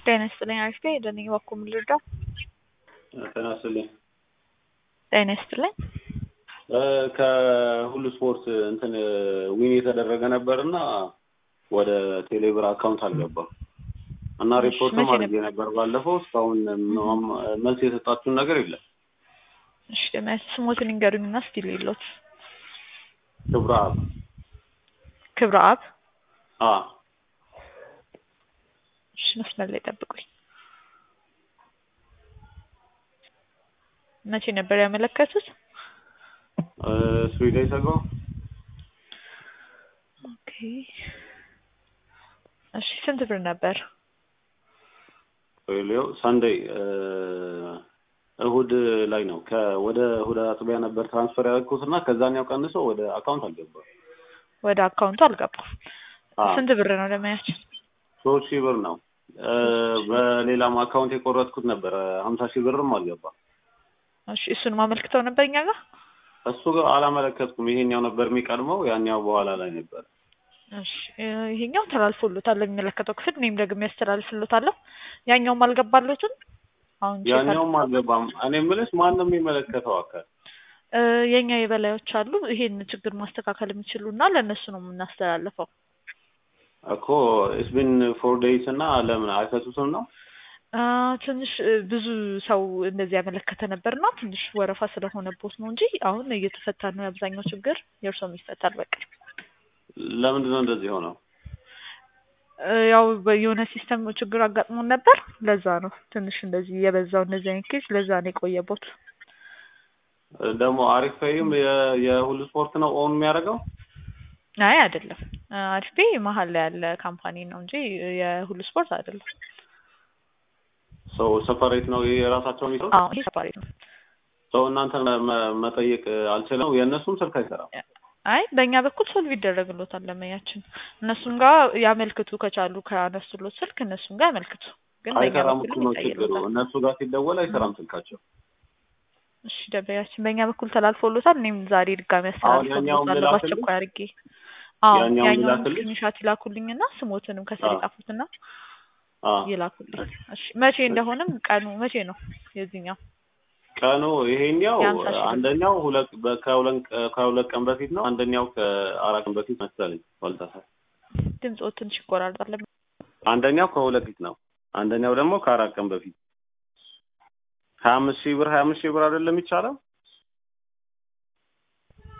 ጤና ይስጥልኝ አሪፍ ነኝ ደህና ነኝ እባክዎ ምን ልርዳው? ጤና ይስጥልኝ ጤና ይስጥልኝ ከሁሉ ስፖርት እንትን ዊን የተደረገ ነበርና ወደ ቴሌብር አካውንት አልገባም እና እሺ፣ ሪፖርትም መቼ አድርጌ ነበር ባለፈው። እስካሁን ምንም መልስ የሰጣችሁን ነገር የለም። እሺ ደህና ስሞትን ይንገሩኝና እስቲ ልይሎት ክብረ አብ ክብረ አብ አ እሺ መስመር ላይ ጠብቁኝ መቼ ነበር ያመለከቱት ስዊድ አይሰጋው ኦኬ እሺ ስንት ብር ነበር ሌው ሳንዴይ እሁድ ላይ ነው ከወደ እሁድ አጥቢያ ነበር ትራንስፈር ያደረኩት እና ከዛኛው ቀንሶ ወደ አካውንት አልገባም። ወደ አካውንቱ አልገባም አ ስንት ብር ነው ለማያችን ሶስት ሺህ ብር ነው። በሌላም አካውንት የቆረጥኩት ነበረ ሀምሳ ሺህ ብርም አልገባም። እሺ እሱን ማመልክተው ነበር እኛ ጋር እሱ ጋር አላመለከትኩም። ይሄኛው ነበር የሚቀድመው፣ ያኛው በኋላ ላይ ነበር። እሺ እ ይሄኛው ተላልፎሎታል ለሚመለከተው ክፍል እኔም ደግሞ ያስተላልፍሎታለሁ ያኛውም አልገባለትም አሁን ቼክ ያኛውም አልገባም። እኔ የምልሽ ማንም የሚመለከተው አካል እ የኛ የበላዮች አሉ ይሄን ችግር ማስተካከል የሚችሉ እና ለእነሱ ነው የምናስተላልፈው እኮ ኢስቢን ፎር ዴይስ እና ለምን አይፈቱትም ነው? አ ትንሽ እ ብዙ ሰው እንደዚህ ያመለከተ ነበር እና ትንሽ ወረፋ ስለሆነቦት ነው እንጂ አሁን እየተፈታ ነው የአብዛኛው ችግር የእርሶም ይፈታል በቃ ለምንድን ነው እንደዚህ ሆነው? እ ያው በ- የሆነ ሲስተም ችግር አጋጥሞን ነበር ለዛ ነው ትንሽ እንደዚህ የበዛው እንደዚህ አይነት ኬዝ ለዛ ነው የቆየቦት ደግሞ አሪፍ ፔይም የ- የሁሉ ስፖርት ነው ኦን የሚያደርገው አይ አይደለም እ አሪፍ ፔይ መሀል ላይ ያለ ካምፓኒ ነው እንጂ የሁሉ ስፖርት አይደለም ሰው ሰፐሬት ነው የራሳቸው የሚሰሩት። አዎ ይሄ ሰፓሬት ነው ሰው እናንተ መ- መጠየቅ አልችልም። የእነሱም ስልክ አይሰራም። አይ በእኛ በኩል ሶልቭ ይደረግሎታል ለመያችን እነሱም ጋር ያመልክቱ ከቻሉ ከአነሱሎት ስልክ እነሱም ጋር ያመልክቱ ግን በእኛ አይሰራም በኩል እኮ ነው ችግሩ። ይታየሎታል እነሱ ጋር ሲደወል አይሰራም ስልካቸው። እሺ ደበያችን በእኛ በኩል ተላልፎሎታል እኔም ዛሬ ድጋሚ አሁን ያኛውን አስተላልፎሎታል ልላክልኝ? በአስቸኳይ አድርጌ አዎ ያኛውን ያኛውን ልላክልኝ? ስክሪንሻት ይላኩልኝና ስሞትንም ከስር አዎ። ይጻፉትና አ ይላኩልኝ እሺ መቼ እንደሆነም ቀኑ መቼ ነው የዚህኛው ቀኑ ይሄኛው የሀምሳ ሺህ ብር። አንደኛው ሁለት በ- ከሁለት ቀ- ከሁለት ቀን በፊት ነው። አንደኛው ከአራት ቀን በፊት መሰለኝ ባልተሳሳት። ድምፅዎ ትንሽ ይቆራርጣል አንደኛው ከሁለት ፊት ነው። አንደኛው ደግሞ ከአራት ቀን በፊት ሀያ አምስት ሺህ ብር ሀያ አምስት ሺህ ብር አይደለም ይቻላል